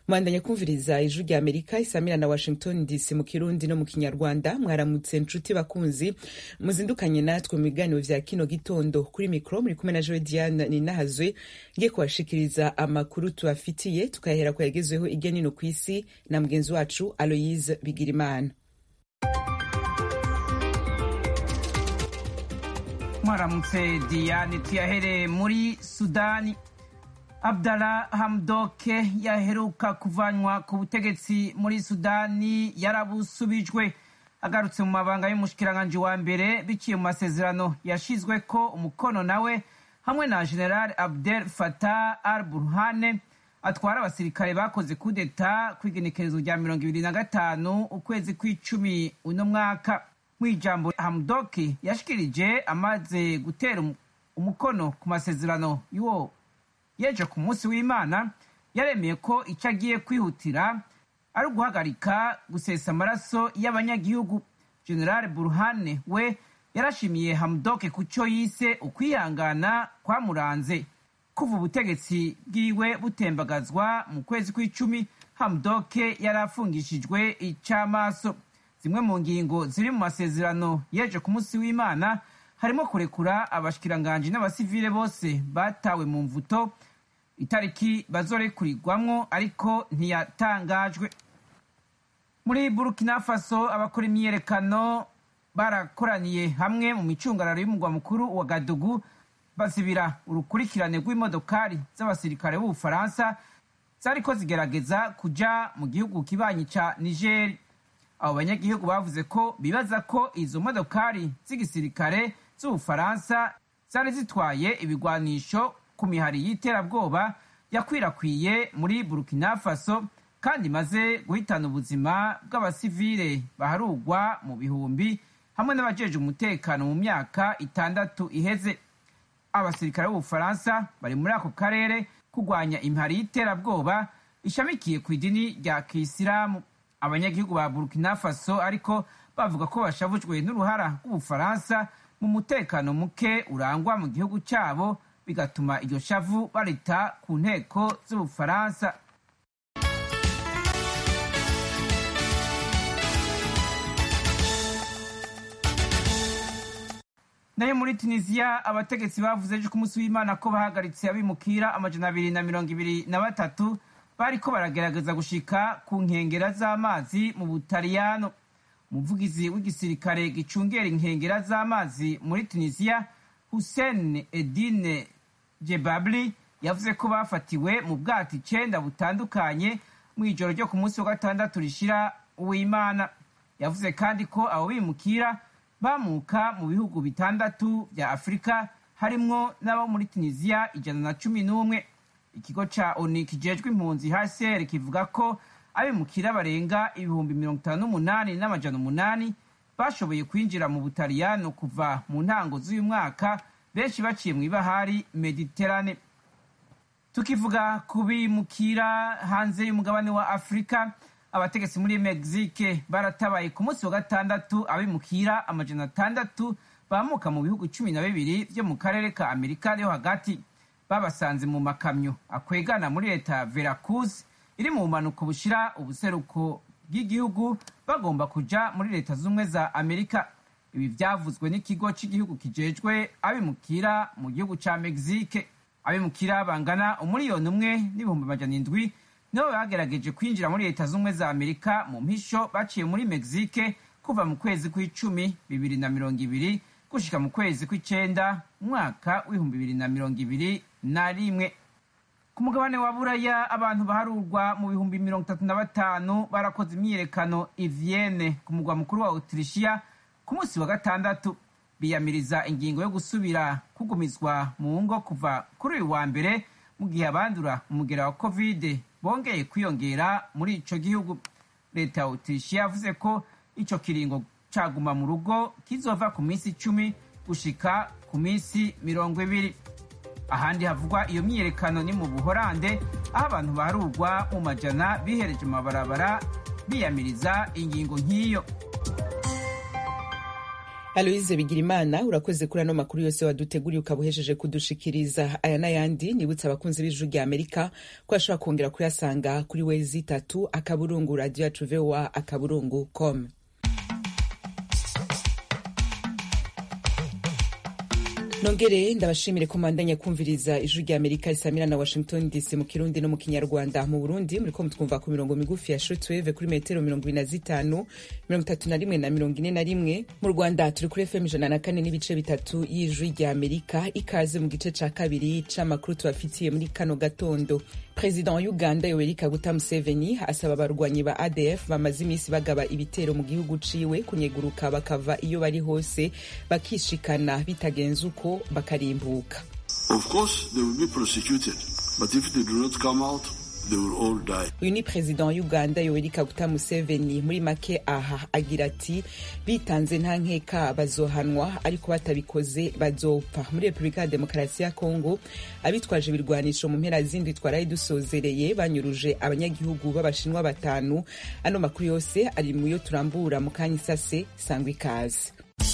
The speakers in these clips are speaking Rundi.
mwandanya kumviriza ijwi rya amerika isamira na washington dc mu kirundi no mu kinyarwanda mwaramutse nshuti bakunzi muzindukanye natwe mu biganiro vya kino gitondo kuri mikro muri kumwe na joe diane ninahazwe ngiye kubashikiriza amakuru tubafitiye tukayahera ku yagezweho irya nino ku isi na mugenzi wacu aloyise bigirimana mwaramutse diane tuyahereye muri sudani abdallah hamdoke yaheruka kuvanwa ku butegetsi muri sudani yarabusubijwe agarutse mu mabanga y'umushikiranganji wa mbere biciye mu masezerano yashizwe ko umukono nawe hamwe na general abdel fatah al burhane atwara abasirikare bakoze kudeta ku igenekerezo rya mirongo ibiri na gatanu ukwezi kw'icumi uno mwaka mu ijambo hamdoki yashikirije amaze gutera umukono ku masezerano y'uwo yeje ku munsi w'imana yaremeye ko icyo agiye kwihutira ari uguhagarika gusesa amaraso y'abanyagihugu general burhane we yarashimiye hamdoke ku cyo yise ukwihangana kwamuranze kuva ubutegetsi bwiwe butembagazwa mu kwezi kw'icumi hamdoke yari afungishijwe ic'amaso zimwe mu ngingo ziri mu masezerano yeje ku munsi w'imana harimo kurekura abashikiranganji n'abasivile bose batawe mu mvuto itariki bazorekurirwamwo ariko ntiyatangajwe muri burkina faso abakora imyiyerekano barakoraniye hamwe mu micungararo y'umugwa mukuru wa gadugu bazibira urukurikirane rw'imodokari z'abasirikare b'ubufaransa zariko zigerageza kuja mu gihugu kibanyi ca nigeri abo banyagihugu bavuze ko bibaza ko izo modokari z'igisirikare z'ubufaransa zari zitwaye ibigwanisho ku mihari y'iterabwoba yakwirakwiye muri burkina faso kandi imaze guhitana ubuzima bw'abasivile baharugwa mu bihumbi hamwe n'abajeje umutekano mu myaka itandatu iheze abasirikare b'ubufaransa bari muri ako karere kurwanya imihari y'iterabwoba ishamikiye ku idini rya kisilamu abanyagihugu ba burkina faso ariko bavuga ko bashavujwe n'uruhara rw'ubufaransa mu mutekano muke urangwa mu gihugu cyabo bigatuma iryo shavu barita ku nteko z'ubufaransa nayo muri tunisiya abategetsi bavuze ejo ku munsi w'imana ko bahagaritse abimukira amajana abiri na mirongo ibiri na batatu bariko baragerageza gushika ku nkengera z'amazi mu butaliyano umuvugizi w'igisirikare gicungera inkengera z'amazi muri tunisiya hussein edine jebabli yavuze ko bafatiwe mu bwato icenda butandukanye mu ijoro ryo ku munsi wa gatandatu rishira uwimana yavuze kandi ko abo bimukira bamuka mu bihugu bitandatu vya afurika harimwo n'abo muri tunisiya ijana na cumi n'umwe ikigo ca oni kijejwe impunzi hcr kivuga ko abimukira barenga ibihumbi mirongo itanu n'umunani n'amajana umunani bashoboye kwinjira mu butaliyano kuva mu ntango z'uyu mwaka benshi baciye mu ibahari mediterane tukivuga ku bimukira hanze y'umugabane wa afurika abategetsi muri mexique baratabaye ku munsi wa gatandatu abimukira amajana atandatu bamuka mu bihugu cumi na bibiri vyo mu karere ka amerika yo hagati babasanze mu makamyo akwegana muri leta ya veracruz iri mu bumanuko bushira ubuseruko bw'igihugu bagomba kuja muri leta z'ubumwe za amerika ibi vyavuzwe n'ikigo c'igihugu kijejwe abimukira mu gihugu ca mexique abimukira bangana umuriyoni umwe n'ibihumbi amajana indwi nibo bagerageje kwinjira muri leta z'ubumwe za amerika mu mpisho baciye muri mexique kuva mu kwezi kw'icumi bibiri na mirongo ibiri gushika mu kwezi kw'icenda umwaka w'ibihumbi bibiri na mirongo ibiri na rimwe ku mugabane wa buraya abantu baharurwa mu bihumbi mirongo itatu na batanu barakoze imyiyerekano ivienne ku mugwa mukuru wa autrichia ku munsi wa gatandatu biyamiriza ingingo yo gusubira kugumizwa mu ngo kuva kuri uyu wa mbere mu gihe abandura umugera wa covid bongeye kwiyongera muri ico gihugu leta ya autrichia yavuze ko ico kiringo caguma mu rugo kizova ku minsi icumi gushika ku minsi mirongo ibiri ahandi havugwa iyo myiyerekano ni mu buhorande aho abantu baharurwa mu majana bihereje mu mabarabara biyamiriza ingingo nk'iyo aloyize bigirimana urakoze kuri ano makuru yose waduteguriye ukaba uhejeje kudushikiriza aya n'ayandi nibutse abakunzi b'ijuru rya amerika ko ashobora kongera kuyasanga kuri wezi itatu akaburungu radiyo yacu voa akaburungu com nongere ndabashimire ko mandanya kumviriza ijuru rya amerika risamira na washington dc mu kirundi no mu kinyarwanda mu burundi muriko mutwumva ku mirongo migufi ya shortwave kuri metero mirongo ibiri na zitanu mirongo itatu na rimwe na mirongo ine na rimwe mu rwanda turi kuri fm ijana na kane n'ibice bitatu y'ijuru rya amerika ikaze mu gice ca kabiri c'amakuru tubafitiye muri kano gatondo perezida wa uganda yoweri kaguta museveni asaba abarwanyi ba adf bamaze iminsi bagaba ibitero mu gihugu ciwe kunyeguruka bakava iyo bari hose bakishikana bitagenze uko bakarimbuka uyu ni perezida wa uganda yoweri kaguta museveni muri make aha agira ati bitanze nta nkeka bazohanwa ariko batabikoze bazopfa muri repubulika ya demokarasi ya kongo abitwaje ibirwanisho mu mpera zindi twaraye dusozereye banyuruje abanyagihugu b'abashinwa batanu ano makuru yose ari mu yo turambura mu kanya isase sangwa ikaze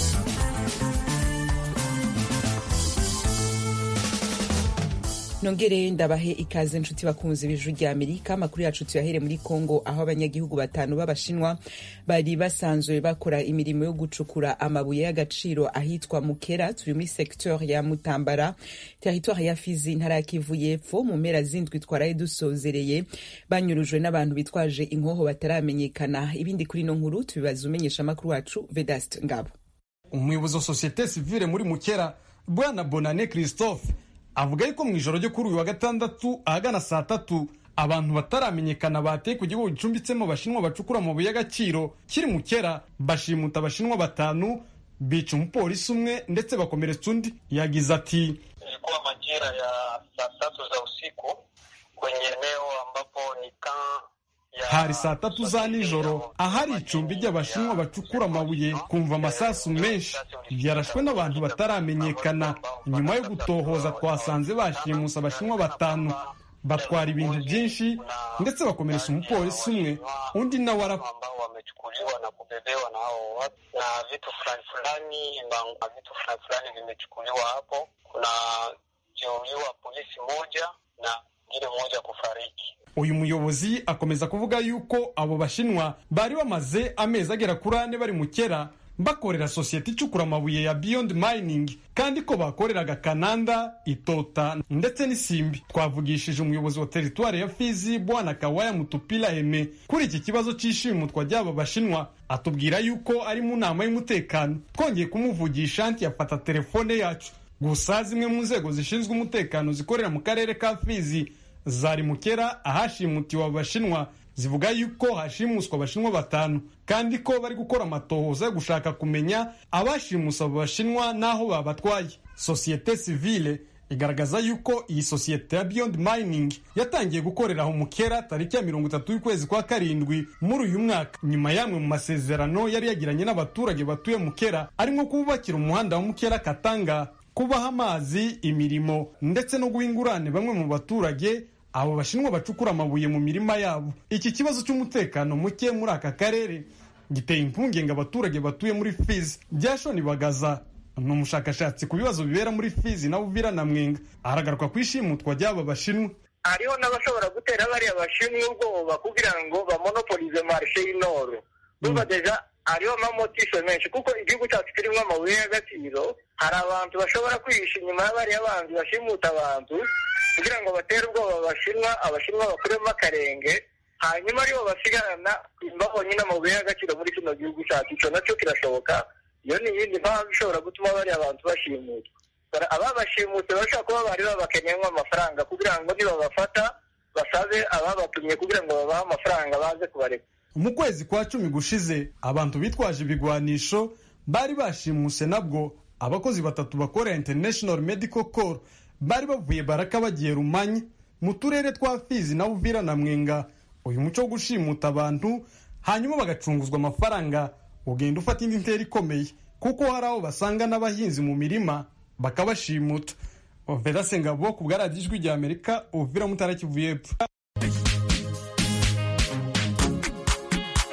nongere ndabahe ikaze nshuti bakunzi b'ijuru rya amerika amakuru yacu tuyahere muri congo aho abanyagihugu batanu b'abashinwa bari basanzwe bakora imirimo yo gucukura amabuye y'agaciro ahitwa mukera turi muri secteur ya mutambara territoire ya fizi intara ya kivu y'epfo mu mpera zindwi twaraye dusozereye banyurujwe n'abantu bitwaje inkoho bataramenyekana ibindi kuri ino nkuru tubibaza umenyesha amakuru wacu vedast ngabo umuyobozi wa sosiyete sivile muri mukera bwana bonane christophe avuga yuko mu ijoro ryo kuri uyu wa gatandatu ahagana saa tatu abantu bataramenyekana bateye ku gihugu gicumbitsemo abashinwa bacukura amabuye y'agaciro kiri mu kera bashimuta abashinwa batanu bica umupolisi umwe ndetse bakomeretsa undi yagize ati ilikuwa majira ya saa tatu za usiku kwenye eneo ambapo ni hari saa tatu za nijoro ahari icumbi ry'abashinwa bacukura amabuye kumva amasasu menshi yarashwe n'abantu bataramenyekana nyuma yo gutohoza twasanze bashimusa abashinwa batanu batwara ibintu byinshi ndetse bakomeretsa umupolisi umwe undi nawe arapfa ambao wamechukuliwa na kubebewa na hao watu na vitu fulani fulani na vitu fulani fulani vimechukuliwa hapo kuna jeruhiwa polisi moja na mwingine mmoja kufariki uyu muyobozi akomeza kuvuga yuko abo bashinwa bari bamaze amezi agera kuri ane bari mu kera bakorera sosiyete icukura amabuye ya beyond mining kandi ko bakoreraga kananda itota ndetse n'isimbi twavugishije umuyobozi wa teritwari ya fizi bwana kawaya mutupila eme kuri iki kibazo cy'ishimutwa ry'aba bashinwa atubwira yuko ari mu nama y'umutekano twongeye kumuvugisha ntiyafata telefone yacu gusa zimwe mu nzego zishinzwe umutekano zikorera mu karere ka fizi zari mukera ahashimutiwe abashinwa zivuga yuko hashimuswa abashinwa batanu kandi ko bari gukora amatohoza yo gushaka kumenya abashimusa abo bashinwa n'aho babatwaye sosiyete sivile igaragaza yuko iyi sosiyete ya beyond mining yatangiye gukorera aho mukera tariki ya mirongo itatu y'ukwezi kwa karindwi muri uyu mwaka nyuma y'amwe mu masezerano yari yagiranye n'abaturage batuye mukera arimo kububakira umuhanda wa mukera katanga kubaha amazi imirimo ndetse no guha ingurane bamwe mu baturage abo bashinwa bacukura amabuye mu mirima yabo iki kibazo cy'umutekano muke muri aka karere giteye impungenge abaturage batuye muri fizi byashoni bagaza ni umushakashatsi ku bibazo bibera muri fizi na uvira na mwenga aragaruka ku ishimutwa ry'aba bashinwa hariho n'abashobora gutera bariya bashinwa ubwoba kugira ngo bamonopolize marishe y'inoro urumva deja hariho amamotisho menshi kuko igihugu cyacu kirimo amabuye y'agaciro hari abantu bashobora kwihisha inyuma y'abariya banzi bashimuta abantu kugira ngo batere ubwoba abashinwa abashinwa bakuremo akarenge hanyuma aribo basigarana babonye n'amabuye y'agaciro muri kino gihugu cyacu icyo nacyo kirashoboka iyo ni iyindi mpamvu ishobora gutuma bariya abantu bashimutwa ababashimutse bashobora kuba bari babakeneyemo amafaranga kugira ngo nibabafata basabe ababatumye kugira ngo babahe amafaranga baze kubareka mu kwezi kwa cumi gushize abantu bitwaje ibigwanisho bari bashimuse nabwo abakozi batatu bakorera international medical corps bari bavuye baraka bagiye rumanyi mu turere twa fizi na uvira na mwenga uyu muco wo gushimuta abantu hanyuma bagacunguzwa amafaranga ugenda ufata indi ntera ikomeye kuko hari aho basanga n'abahinzi mu mirima bakabashimuta vedase ngabo ku bwa radiyo ijwi rya amerika uvira mutara kivu y'epfo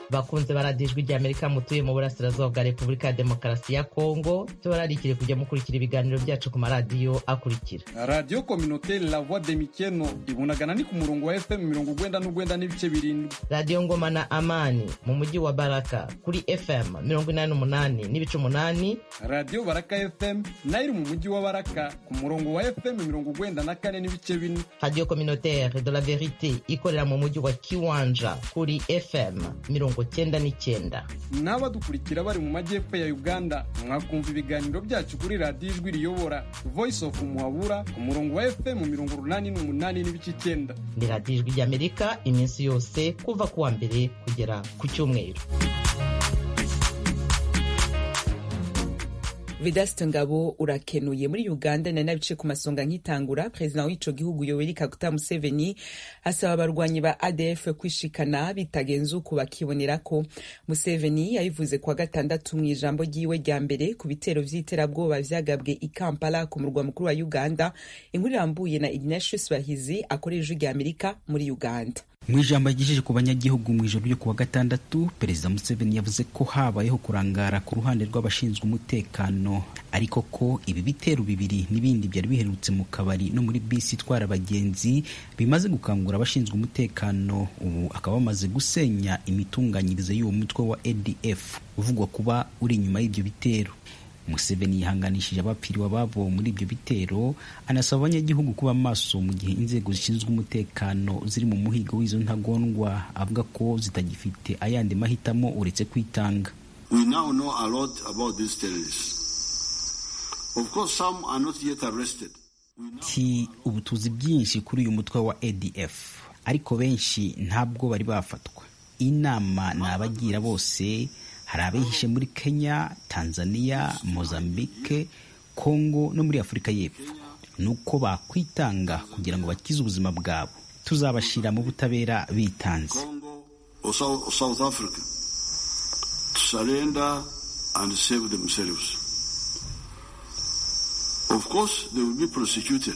bakunze baradiyo ijwi ry'amerika mutuye mu burasirazuba bwa repubulika ya demokarasi ya kongo tubararikire kujya mukurikira ibiganiro byacu ku maradiyo akurikira radiyo kominote la voix de mikeno ibunagana ni ku murongo wa fm mirongo ugwenda n'ugwenda n'ibice birindwi radiyo ngoma na amani mu mujyi wa baraka kuri fm mirongo inani n'umunani n'ibice umunani radiyo baraka fm nayo iri mu mujyi wa baraka ku murongo wa fm mirongo ugwenda na kane n'ibice bine radiyo communautaire de la verite ikorera mu mujyi wa kiwanja kuri fm mirongo cyenda n'icyenda n'abadukurikira bari mu majyepfo ya uganda mwakumva ibiganiro byacu kuri radiyo ijwi riyobora voice of muhabura ku murongo wa fm mirongo urunani n'umunani n'ibice icyenda ni radiyo ijwi ry'amerika iminsi yose kuva ku wa mbere kugera ku cyumweru Vedaste Ngabo urakenuye muri Uganda na nabice ku masonga nkitangura president w'ico gihugu Yoweri Kaguta Museveni asaba abarwanyi ba ADF kwishikana bitagenze uko bakibonera ko Museveni yabivuze kwa gatandatu mu ijambo ryiwe rya mbere ku bitero vy'iterabwoba vyagabwe i Kampala ku murwa mukuru wa Uganda inkuru irambuye na Ignatius Bahizi akorera ijwi rya Amerika muri Uganda mu ijambo yagejeje ku banyagihugu mu ijoro ryo kuwa gatandatu perezida museveni yavuze ko habayeho kurangara ku ruhande rw'abashinzwe umutekano ariko ko ibi bitero bibiri n'ibindi byari biherutse mu kabari no muri bisi itwara abagenzi bimaze gukangura abashinzwe umutekano ubu akaba bamaze gusenya imitunganyirize y'uwo mutwe wa adf uvugwa kuba uri inyuma y'ibyo bitero Museveni yihanganishije abapfiriwe ababo muri ibyo bitero anasaba abanyagihugu kuba maso mu gihe inzego zishinzwe umutekano ziri mu muhigo w'izo ntagondwa avuga ko zitagifite ayandi mahitamo uretse kwitanga We now know a lot about these terrorists. Of course, some are not yet arrested. ti ubu tuzi byinshi kuri uyu mutwe wa adf ariko benshi ntabwo bari bafatwa inama ni abagira bose hari abihishe muri kenya tanzania mozambique congo no muri afurika y'epfo ni uko bakwitanga kugira ngo bakize ubuzima bwabo tuzabashyira mu butabera bitanze Congo or South, or South Africa to surrender and save themselves. Of course, they will be prosecuted,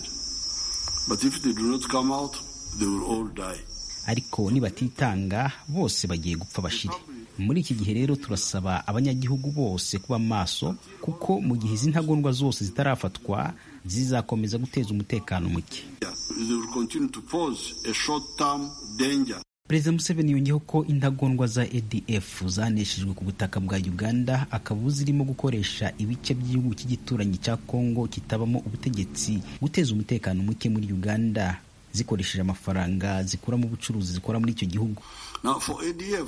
but if they do not come out, they will all die. ariko nibatitanga bose bagiye gupfa bashire muri iki gihe rero turasaba abanyagihugu bose kuba maso kuko mu gihe izi ntagondwa zose zitarafatwa zizakomeza guteza umutekano muke They will continue to pose a short-term danger perezida museveni yongeyeho ko intagondwa za adf zaneshejwe ku butaka bwa uganda akaba zirimo gukoresha ibice by'igihugu cy'igituranyi cya congo kitabamo ubutegetsi guteza umutekano muke muri uganda zikoresheje amafaranga zikura mu bucuruzi zikora muri icyo gihugu Now, for ADF,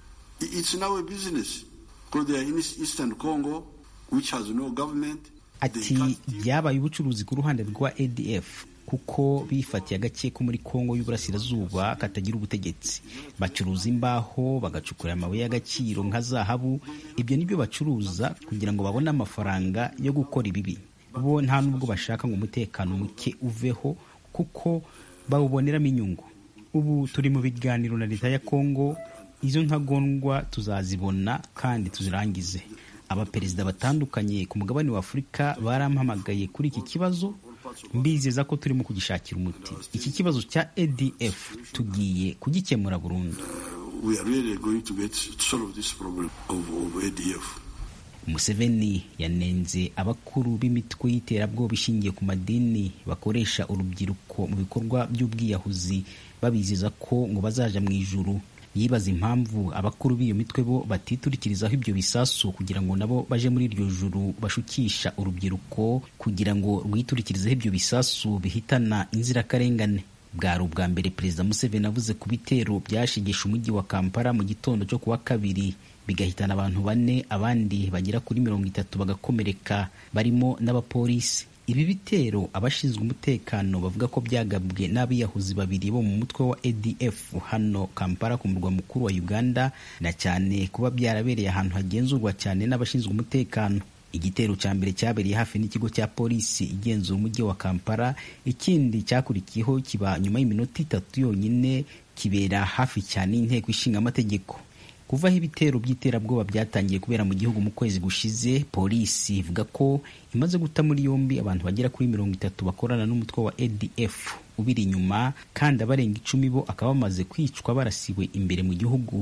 i- it's now a business because they are in East- Eastern Congo, which has no government. They ati can't steal. byabaye ubucuruzi ku ruhande rwa adf kuko bifatiye agace ko muri kongo y'uburasirazuba katagira ubutegetsi bacuruza imbaho bagacukura amabuye y'agaciro nka zahabu ibyo nibyo bacuruza kugira ngo babone amafaranga yo gukora ibibi bo nta nubwo bashaka ngo umutekano muke uveho kuko bawuboneramo inyungu ubu turi mu biganiro na leta ya kongo izo ntagondwa tuzazibona kandi tuzirangize abaperezida batandukanye ku mugabane wa afurika barampamagaye kuri iki kibazo mbizeza ko turimo kugishakira umuti iki kibazo cya adf tugiye kugikemura burundu We are really going to get to solve this problem of, of ADF. museveni yanenze abakuru b'imitwe y'iterabwoba ishingiye ku madini bakoresha urubyiruko mu bikorwa by'ubwiyahuzi babizeza ko ngo bazaja mu ijuru yibaza impamvu abakuru b'iyo mitwe bo batiturikirizaho ibyo bisasu kugira ngo nabo baje muri iryo juru bashukisha urubyiruko kugira ngo rwiturikirizeho ibyo bisasu bihitana inzirakarengane bwari ubwa mbere perezida museveni avuze ku bitero byashigisha umujyi wa kampala mu gitondo cyo kuwa kabiri bigahitana abantu bane abandi bagera kuri mirongo itatu bagakomereka barimo n'abapolisi ibi bitero abashinzwe umutekano bavuga ko byagabwe n'abiyahuzi babiri bo mu mutwe wa adf hano kampala ku murwa mukuru wa uganda na cyane kuba byarabereye ahantu hagenzurwa cyane n'abashinzwe umutekano igitero cya mbere cyabereye hafi n'ikigo cya polisi igenzura umujyi wa kampala ikindi cyakurikiyeho kiba nyuma y'iminota itatu yonyine kibera hafi cyane y'inteko ishinga amategeko kuva aho ibitero by'iterabwoba byatangiye kubera mu gihugu mu kwezi gushize polisi ivuga ko imaze guta muri yombi abantu bagera kuri mirongo itatu bakorana n'umutwe wa adf ubiri inyuma kandi abarenga icumi bo akaba bamaze kwicwa barasiwe imbere mu gihugu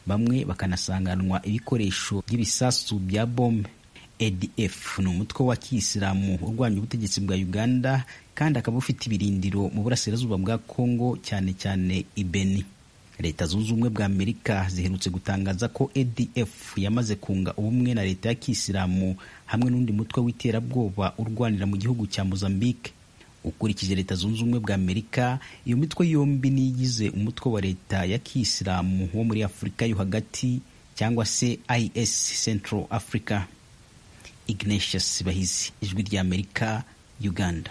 bamwe bakanasanganwa ibikoresho by'ibisasu bya bombe adf ni umutwe wa kiyisilamu urwanya ubutegetsi bwa uganda kandi akaba ufite ibirindiro mu burasirazuba bwa congo cyane cyane ibeni leta zunze ubumwe bwa amerika ziherutse gutangaza ko adf yamaze kunga ubumwe na leta ya kiyisilamu hamwe n'undi mutwe w'iterabwoba urwanira mu gihugu cya mozambique ukurikije leta zunze ubumwe bwa amerika iyo mitwe yombi niyigize umutwe wa leta ya kiyisilamu wo muri afurika yo hagati cyangwa se is central africa ignatius bahizi ijwi rya amerika uganda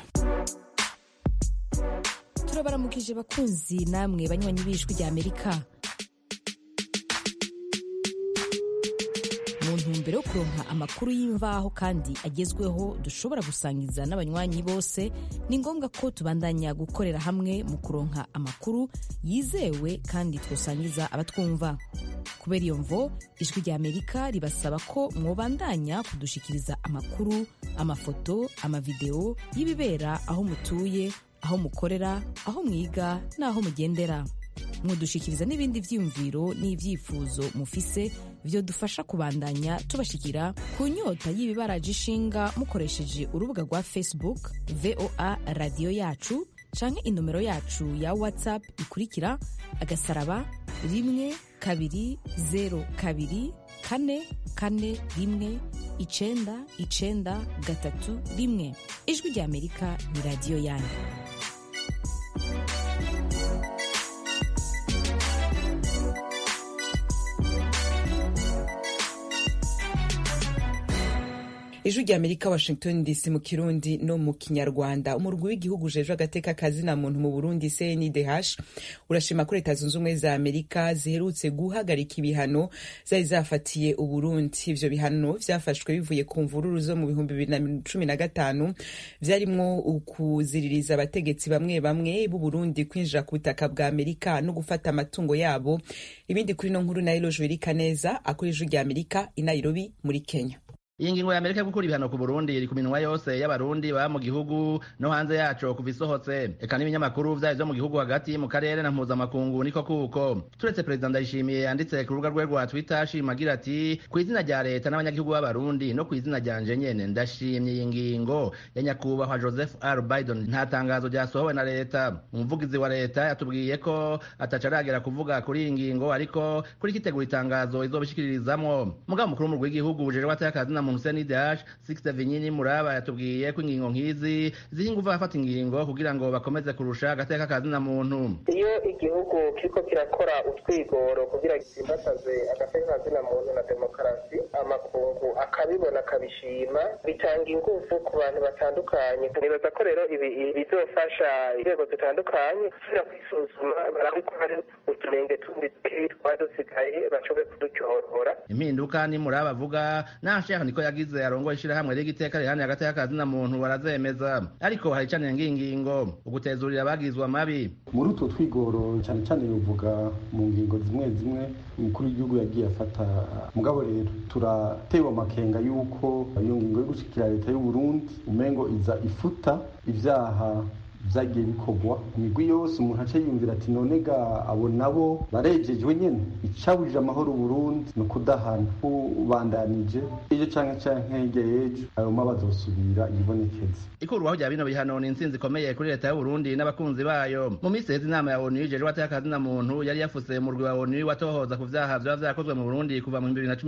turabaramukije bakunzi namwe banywanyi b'ijwi rya amerika mu ntumbero yo kuronka amakuru y'imvaho kandi agezweho dushobora gusangiza n'abanywanyi bose ni ngombwa ko tubandanya gukorera hamwe mu kuronka amakuru yizewe kandi twosangiza abatwumva kubera iyo mvo ijwi rya amerika ribasaba ko mwobandanya kudushikiriza amakuru amafoto amavideo y'ibibera aho mutuye aho mukorera aho mwiga n'aho mugendera mudushikiriza n'ibindi vyiyumviro n'ivyifuzo mufise vyo dufasha kubandanya tubashikira ku nyota y'ibibaraje ishinga mukoresheje urubuga rwa facebook voa radiyo yacu canke inomero yacu ya whatsapp ikurikira agasaraba rimwe kabiri zero kabiri kane kane rimwe icenda icenda gatatu rimwe ijwi rya amerika ni radiyo yanyu ijwi rya amerika washington dc mu kirundi no mu kinyarwanda umurwi w'igihugu ujejwe agateka kazina muntu mu burundi cndh urashima ko leta zunze ubumwe za amerika ziherutse guhagarika ibihano zari zafatiye uburundi ivyo bihano vyafashwe bivuye ku mvururu zo mu bihumbi bibiri na cumi na gatanu vyarimwo ukuziririza abategetsi bamwe bamwe b'uburundi kwinjira ku butaka bwa amerika no gufata amatungo yabo ibindi kuri no nkuru nayo lojwerika neza akora ijwi rya amerika i nairobi muri kenya iyi ngingo ya amerika yo gukura ibihano ku burundi iri ku minwa yose y'abarundi baba mu gihugu no hanze yaco kuva isohotse eka n'ibinyamakuru vyayo vyo mu gihugu hagati mu karere na mpuzamakungu niko kuko turetse perezida ndayishimiye yanditse ku rubuga rwe rwa twitter ashima agira ati ku izina rya leta n'abanyagihugu b'abarundi no ku izina ryanje nyene ndashimye iyi ngingo ya nyakubahwa joseph r biden nta tangazo ryasohowe na leta umuvugizi wa leta yatubwiye ko ataca aragera kuvuga kuri iyi ngingo ariko kuri kitegura itangazo izobishikiririzamwo mugabo mukuru w'umurwi w'igihugu ujejwe atakazi na muntu CNDH Sixte Vinyini Muraba yatubwiye ko ingingo nk'izi ziha ingufu abafata ingingo kugira ngo bakomeze kurusha agateka kazina muntu iyo igihugu kiriko kirakora utwigoro kugira gitsimbataze agateka kazina muntu na demokarasi amakungu akabibona akabishima bitanga ingufu ku bantu batandukanye nibaza ko rero ibi bizofasha inzego zitandukanye gusubira kwisuzuma barabe ko hari utunenge tundi twari dusigaye bashobore kudutyorora impinduka ni Muraba avuga nashaka niko yagize arongoye ishirahamwe ry'igiteka rihani hagati y'akazi na muntu barazemeza ariko hari cane ngingingo ugutezurira abagizwe amabi muri utwo twigoro cyane cyane bivuga mu ngingo zimwe zimwe umukuru w'igihugu yagiye afata mugabo rero turatewe amakenga y'uko iyo ngingo yo gushikira leta y'u Burundi umengo iza ifuta ivyaha vyagiye bikorwa imigwi yose umuntu aca yumvira ati none ga abo nabo barejejwe nyene icabujije amahoro Burundi ni ukudahana ubandanije ejo canke canke hirya y'ejo ayo ma bazosubira ibonekeza ikurwaho rya bino bihano ni intsinzi ikomeye kuri leta y'u Burundi n'abakunzi bayo mu minsi heza inama ya ONU ijejwe atakazi na muntu yari yafuse umurwi wa ONU watohoza ku vyaha vyoba vyakozwe mu Burundi kuva mu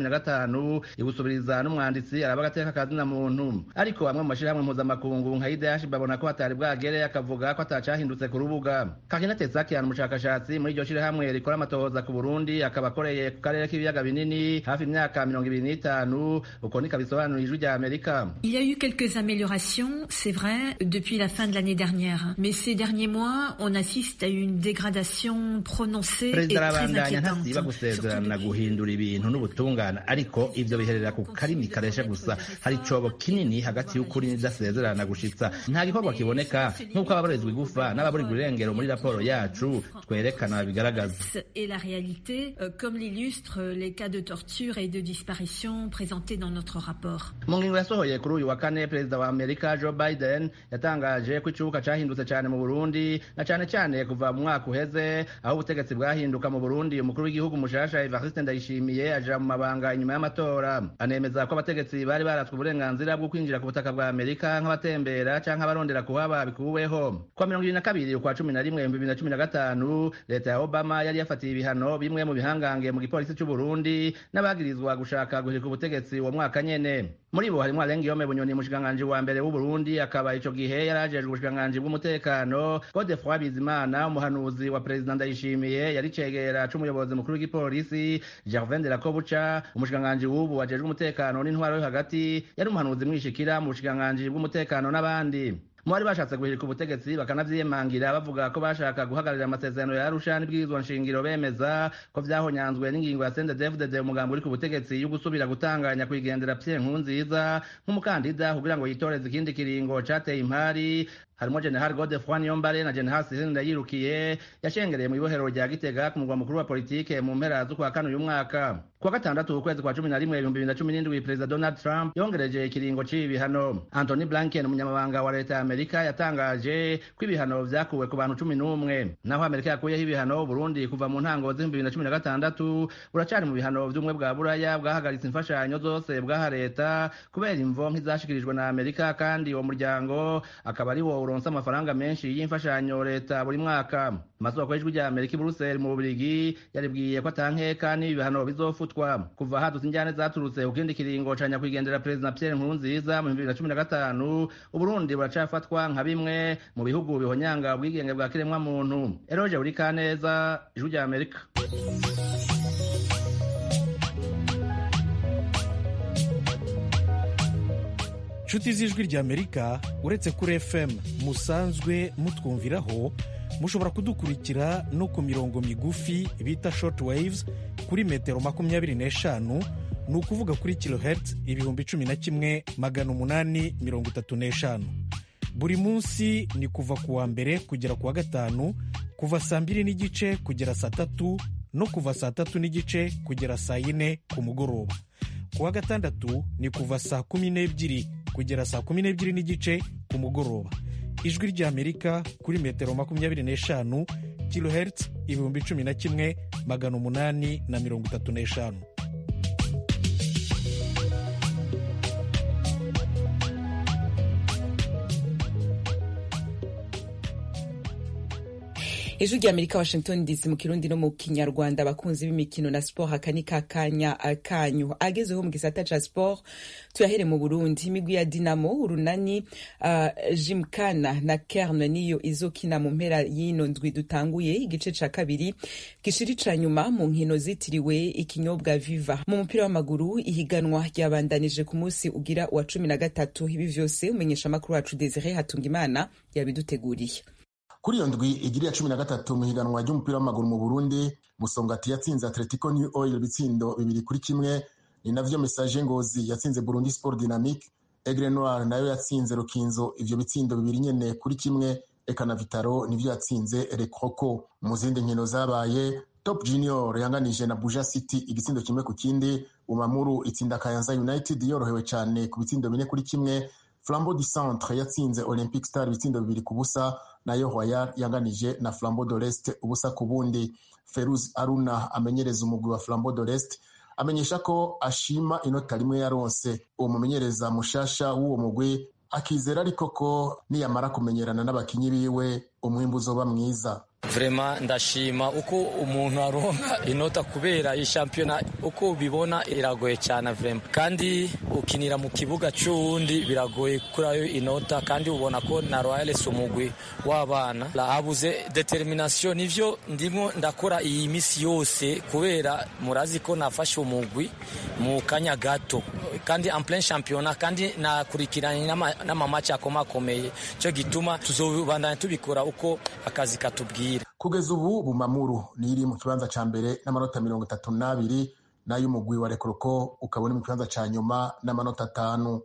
2015 ibusubiriza n'umwanditsi araba agateka kazi na muntu ariko bamwe mu mashirahamwe mpuzamakungu nka IDH babona ko hatari bwagere akavuga ko atacahindutse ku rubuga Kakina Tetsakian umushakashatsi muri iryo shirahamwe rikora amatohoza ku Burundi akaba akoreye ku karere k'ibiyaga binini hafi imyaka mirongo ibiri n'itanu uko niko bisobanura ijwi rya Amerika Il y a eu quelques améliorations, c'est vrai, depuis la fin de l'année dernière. Mais ces derniers mois, on assiste à une dégradation prononcée et perezida très arabandanya inquiétante. ntasiba gusezerana guhindura ibintu n'ubutungane ariko ivyo biherera ku karimi kareshe gusa hari icobo kinini hagati y'ukuri n'idasezerana gushitsa nta gikorwa kiboneka nk'uko nk'uko ababurirwa igufa n'ababurirwa irengero muri raporo yacu twerekana bigaragaza Et la réalité, euh, comme l'illustrent les cas de torture et de disparition présentés dans notre rapport. mu ngingo yasohoye kuri uyu wa kane perezida wa amerika joe biden yatangaje ko icubuka cahindutse cyane mu burundi na cyane cyane kuva mu mwaka uheze aho ubutegetsi bwahinduka mu burundi umukuru w'igihugu mushasha evariste ndayishimiye aja mu mabanga inyuma y'amatora anemeza ko abategetsi bari baratswe uburenganzira bwo kwinjira ku butaka bwa amerika nk'abatembera canke abarondera kuhaba bikuweho kwa mirongo ibiri na kabiri ukwa cumi na rimwe ibihumbi bibiri na cumi na gatanu leta ya obama yari yafatiye ibihano bimwe mu bihangange mu gipolisi c'uburundi n'abagirizwa gushaka guhirika ubutegetsi uwo mwaka nyene muri bo harimwo arenga yome bunyoni umushikiranganji wa mbere w'uburundi akaba ico gihe yari ajejwe ubushikiranganji bw'umutekano godefroi bizimana umuhanuzi wa perezida ndayishimiye yari cegera c'umuyobozi mukuru w'igipolisi gervin de la kobuca umushikiranganji w'ubu ajejwe umutekano n'intwaro yo hagati yari umuhanuzi mwishikira mu bushikiranganji bw'umutekano n'abandi mu bari bashatse guhirika ubutegetsi bakanavyiyemangira bavuga ko bashaka guhagararira amasezerano ya arusha n'ibwirizwa nshingiro bemeza ko vyahonyanzwe n'ingingo ya sendedefudede umugambi uri ku butegetsi yo gusubira gutanganya kwigendera pye nkunziza nk'umukandida kugira ngo yitoreze ikindi kiringo cateye impari harimo general godefroi niyombare na general sisine ndayirukiye yashengereye mu ibohero rya gitega ku mugwa mukuru wa politike mu mpera z'ukwa kane uyu mwaka kuwa gatandatu ukwezi kwa cumi na rimwe ibihumbi bibiri na cumi n'indwi perezida donald trump yongereje ikiringo c'ibi bihano anthony blinken umunyamabanga wa leta ya amerika yatangaje ko ibihano vyakuwe ku bantu cumi n'umwe naho amerika yakuyeho ibihano burundi kuva mu ntango z'ibihumbi bibiri na cumi na gatandatu buracari mu bihano vy'ubumwe bwa buraya bwahagaritse imfashanyo zose bwaha leta kubera imvo nk'izashikirijwe na amerika kandi uwo muryango akaba ari wo uronse amafaranga menshi y'imfashanyo leta buri mwaka amasoko y'ijwi rya amerika i buruseli mu bubirigi yaribwiye ko atankeka n'ibi bihano bizofutwa kuva hadutse injyane zaturutse ku kindi kiringo ca nyakwigendera perezida pierre nkurunziza mu bibiri na cumi na gatanu uburundi buracafatwa nka bimwe mu bihugu bihonyanga ubwigenge bwa kiremwa muntu eroje buri kaneza ijwi rya amerika nshuti z'ijwi ry'amerika uretse kuri fm musanzwe mutwumviraho mushobora kudukurikira no ku mirongo migufi bita short waves kuri metero makumyabiri n'eshanu ni ukuvuga kuri kilohertz ibihumbi cumi na kimwe magana umunani mirongo itatu n'eshanu buri munsi ni kuva ku wa mbere kugera ku wa gatanu kuva saa mbiri n'igice kugera saa tatu no kuva saa tatu n'igice kugera saa yine ku mugoroba ku wa gatandatu ni kuva saa kumi n'ebyiri kugera saa kumi n'ebyiri n'igice ku mugoroba ijwi ry'amerika kuri metero makumyabiri n'eshanu kilohertz ibihumbi cumi na kimwe magana umunani na mirongo itatu n'eshanu ijwi rya amerika washington dc mu kirundi no mu kinyarwanda abakunzi b'imikino na siporo aka ni kakanya kanyu agezeho mu gisata ca siporo tuyahere mu burundi imigwi ya dinamo urunani uh, jimkana na kerne niyo izokina mu mpera y'ino ndwi dutanguye igice ca kabiri gishiri ca nyuma mu nkino zitiriwe ikinyobwa viva mu mupira w'amaguru ihiganwa ryabandanije ku munsi ugira wa cumi na gatatu ibi vyose umenyesha amakuru wacu desire hatungimana yabiduteguriye kuri iyo ndwi igiri ya cumi na gatatu mu higanwa ry'umupira w'amaguru mu burundi musongati yatsinze atletico new oil ibitsindo bibiri kuri kimwe ni navyo message ngozi yatsinze burundi sport dynamique egre noir nayo yatsinze rukinzo ivyo bitsindo bibiri nyene kuri kimwe eka na vitaro nivyo yatsinze recroco mu zindi nkino zabaye top junior yanganije na buja city igitsindo kimwe ku kindi umamuru itsinda kayanza united yorohewe cyane ku bitsindo bine kuri kimwe flambeau du centre yatsinze olympic star ibitsindo bibiri ku busa nayo royal yanganije na flambeau de l'est ubusa ku bundi feruz aruna amenyereza umugwi wa flambeau de l'est amenyesha ko ashima inota rimwe yaronse uwo mumenyereza mushasha w'uwo mugwi akizera ariko ko niyamara kumenyerana n'abakinyi biwe umwimbu uzoba mwiza vrema ndashima uko umuntu aronka inota kubera iyi shampiyona uko ubibona iragoye cyane vrema kandi ukinira mu kibuga cy'uwundi biragoye kurayo inota kandi ubona ko na royal si umugwi w'abana habuze determination nivyo ndimo ndakora iyi misi yose kubera murazi ko nafashe umugwi mu kanya gato kandi en plein championnat kandi nakurikiranye n'amamaci akomakomeye cyo gituma tuzobandanya tubikora uko akazi katubwira kugeza ubu bumamuru niri mu kibanza ca mbere n'amanota mirongo itatu n'abiri n'ay'umugwi wa rekoroko ukaba uri mu kibanza ca nyuma n'amanota atanu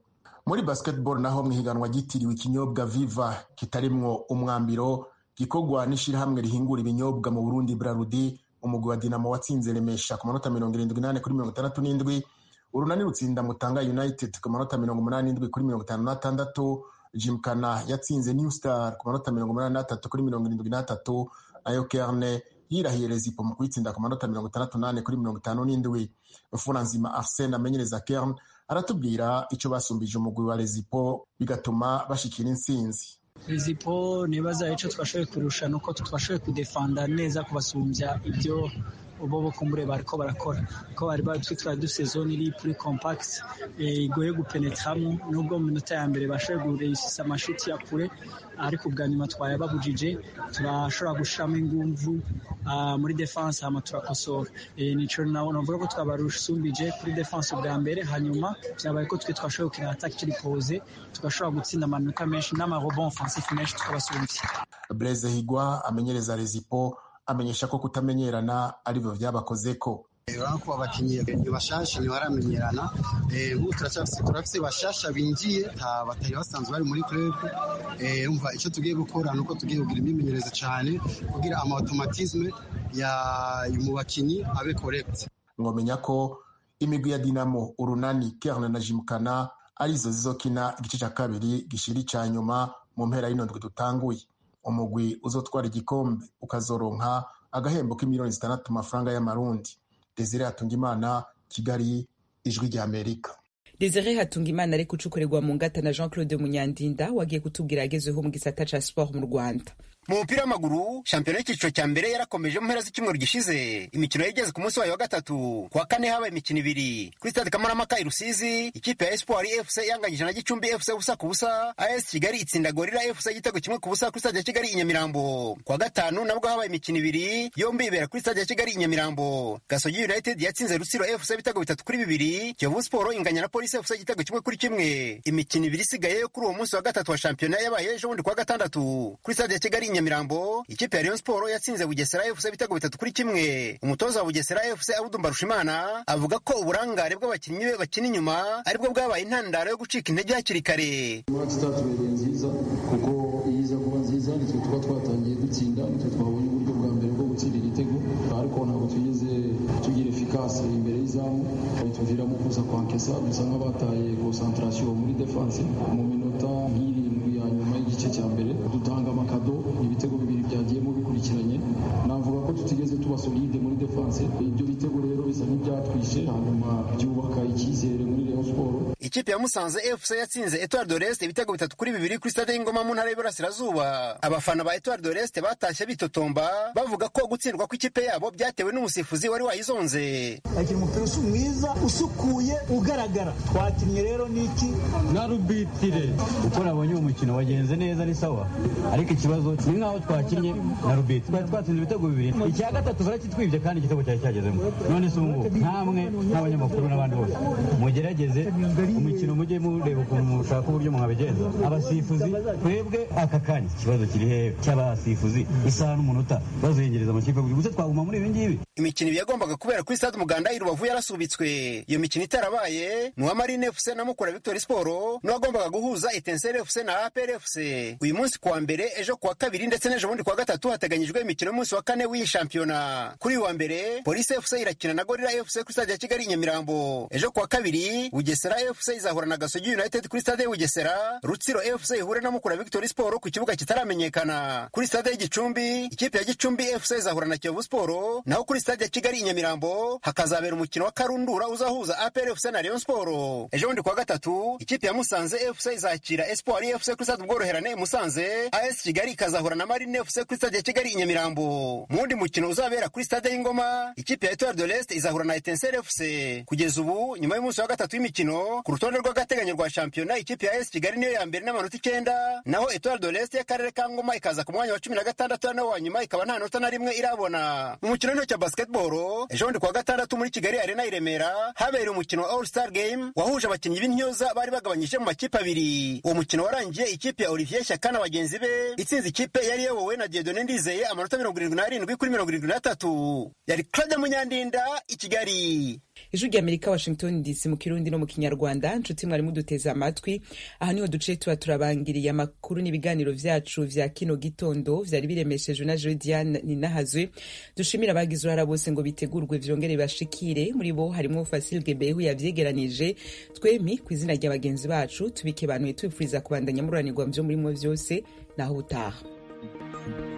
muri basketball naho mu ihiganwa ryitiriwe ikinyobwa viva kitarimwo umwambiro gikorwa n'ishirahamwe rihingura ibinyobwa mu burundi brarudi umugwi wa dinamo watsinze remesha ku manota mirongo irindwi n'ane kuri mirongo itandatu n'indwi urunani rutsinda mutanga united ku manota mirongo umunani n'indwi kuri mirongo itanu n'atandatu jimkana yatsinze new star ku manota mirongo umunani n'atatu kuri mirongo irindwi n'atatu nayo kerne yirahiye rezipo mu kuyitsinda ku manota mirongo itandatu n'ane kuri mirongo itanu n'indwi mfuranzima arsene amenyereza kerne aratubwira icyo basumbije umugwi wa rezipo bigatuma bashikira intsinzi rezipo nibaza icyo twashoboye kurusha ni uko twashoboye kudefanda neza kubasumbya ibyo bo bo kumbure bariko barakora ko bari batwi twari dufite zone iri puri compacte igoye gupenetramo nubwo mu minota ya mbere bashoboye guresisa amashuti ya kure ariko ubwa nyuma twayababujije turashobora gushiramo ingumvu muri defense hama turakosora nico navuga ko twabarusumbije kuri defense ubwa mbere hanyuma vyabaye ko twe twashoboye gukina attaque turi pose tugashobora gutsinda amanota menshi n'amarobon offensif menshi tukabasumbya blaise higwa amenyereza rezipo amenyesha ko kutamenyerana arivyo vyabakozeko urabona ko abakinnyi bashasha ntibaramenyerana nk'ubu turafise bashasha binjiye batari basanzwe bari muri club umva icyo tugiye gukora ni uko tugiye kugira imyimenyerezo cyane kugira amautomatisme mu bakinnyi abe correct ngomenya ko imigwi ya dinamo urunani kerne na jimukana arizo zizokina igice cya kabiri gishira icya nyuma mu mpera y'inondwe dutanguye umugwi uzotwara igikombe ukazoronka agahembo k'imiliyoni zitandatu mafaranga y'amarundi desire hatungimana kigali ijwi rya amerika desire hatungimana ari gucukurirwa mu ngata na jean claude munyandinda wagiye kutubwira yagezeho mu gisata ca sport mu rwanda mu mupira w'amaguru shampiyona y'icyiciro cya mbere yarakomeje mu mpera z'icyumweru gishize imikino yageze ku munsi wayo wa gatatu kuwa kane habaye imikino ibiri kuri stade kamarampaka i rusizi ikipe ya espoir fc yanganyije na gicumbi fc ubusa ku busa as kigali itsinda gorira fc igitego kimwe ku busa kuri stade ya kigali i nyamirambo kuwa gatanu nabwo habaye imikino ibiri yombi ibera kuri stade ya kigali i nyamirambo gasogi united yatsinze rutsiro fc ibitego bitatu kuri bibiri kiyovu siporo inganya na polisi fc igitego kimwe kuri kimwe imikino ibiri isigaye yo kuri uwo munsi wa gatatu wa shampiyona yabaye ejo bundi kuwa gatandatu kuri stade ya kigali nyamirambo ikipe ya Rayon Sport yatsinze Bugesera FC ibitego bitatu kuri kimwe umutoza wa Bugesera FC Abudu Mbarushimana avuga ko uburangare bw'abakinnyi be bakina inyuma aribwo bwabaye intandaro yo gucika intege hakiri kare match itatubereye nziza kuko iyo iza kuba nziza nitwe tuba twatangiye dutsinda nitwe twabonye uburyo bwa mbere bwo gutsinda igitego ariko ntabwo twigeze tugira efikasi imbere y'izamu tuviramo kuza kwankesa dusa nk'abataye concentration muri defense mu minota nk'irindwi ya nyuma y'igice cya mbere dutanga amakado ibitego bibiri byagiyemo bikurikiranye navuga ko tutigeze tuba solide muri defense ibyo bitego rero bisa nk'ibyatwishe hanyuma byubaka icyizere muri Rayon Sport ikipe ya Musanze FC yatsinze Etoile de l'Est ibitego bitatu kuri bibiri kuri stade y'Ingoma mu ntara y'Iburasirazuba abafana ba Etoile de l'Est batashye bitotomba bavuga ko gutsindwa kw'ikipe yabo byatewe n'umusifuzi wari wayizonze akiri umupira usa mwiza usukuye ugaragara twakinnye rero n'iki na rubitire uko nabonye uwo mukino wagenze neza ni sawa ariko ikibazo ni nk'aho twakinnye na rubitire twari twatsinze ibitego bibiri icya gatatu barakitwibye kandi igitego cyari cyagezemo none se ubu ngubu nkamwe nk'abanyamakuru n'abandi bose mugerageze umukino mujye mureba ukuntu mushaka uburyo mwabigenza abasifuzi twebwe aka kanya ikibazo kiri hehe cy'abasifuzi isaha n'umunota bazengereza amakipe buri gusa twaguma muri ibi ngibi imikino ibiri yagombaga kubera kuri stade umuganda i rubavu yarasubitswe iyo mikino itarabaye ni uwa marine fc na mukura victory sport n'uwagombaga guhuza etensere fc na apr fc uyu munsi kuwa mbere ejo kuwa kabiri ndetse n'ejo bundi kuwa gatatu hateganyijwe imikino y'umunsi wa kane w'iyi shampiyona kuri uyu wa mbere polisi fc irakina na gorira fc kuri stade ya kigali i nyamirambo ejo kuwa kabiri bugesera fc izahura na gasogi united kuri stade ya bugesera rutsiro fc ihure na mukura victory sport ku kibuga kitaramenyekana kuri stade y'igicumbi ikipe ya gicumbi fc izahura na kiyovu sport naho kuri stade ya kigali i nyamirambo hakazabera umukino wa karundura uzahuza apr fc na rayon sport ejo bundi kuwa gatatu ikipe ya musanze fc izakira espoir fc kuri stade ubworoherane musanze as kigali ikazahura na marine fc kuri stade ya kigali i nyamirambo mu wundi mukino uzabera kuri stade y'ingoma ikipe ya etoile de l'est izahura na etensere fc kugeza ubu nyuma y'umunsi wa gatatu w'imikino ku rutonde rw'agateganyo rwa shampiyona ikipe ya as kigali niyo ya mbere n'amanota icyenda naho etoile de l'est y'akarere ka ngoma ikaza ku mwanya wa cumi na gatandatu nawo wa nyuma ikaba nta nota na rimwe irabona mu mukino w'intoki basketball ejo bundi kuwa gatandatu muri kigali arena i remera habereye umukino wa all star game wahuje abakinnyi b'intyoza bari bagabanyije mu makipe abiri uwo mukino warangiye ikipe ya olivier shyaka na bagenzi be itsinze ikipe yari iyobowe na diedone ndizeye amanota mirongo irindwi n'arindwi kuri mirongo irindwi n'atatu yari claude munyandinda i kigali ijwi rya amerika washington dc mu kirundi no mu kinyarwanda nshuti mwari muduteze amatwi aha niho duce tuba turabangiriye amakuru n'ibiganiro vyacu vya kino gitondo vyari biremeshejwe na jodiane ninahazwe dushimira abagize uruhara bose ngo bitegurwe vyongere bashikire muri bo harimwo fasil gebehu yavyegeranije twemi ku izina rya bagenzi bacu tubikebanuye tubifuriza kubandanya mururanirwa muvyo murimo vyose naho ubutaha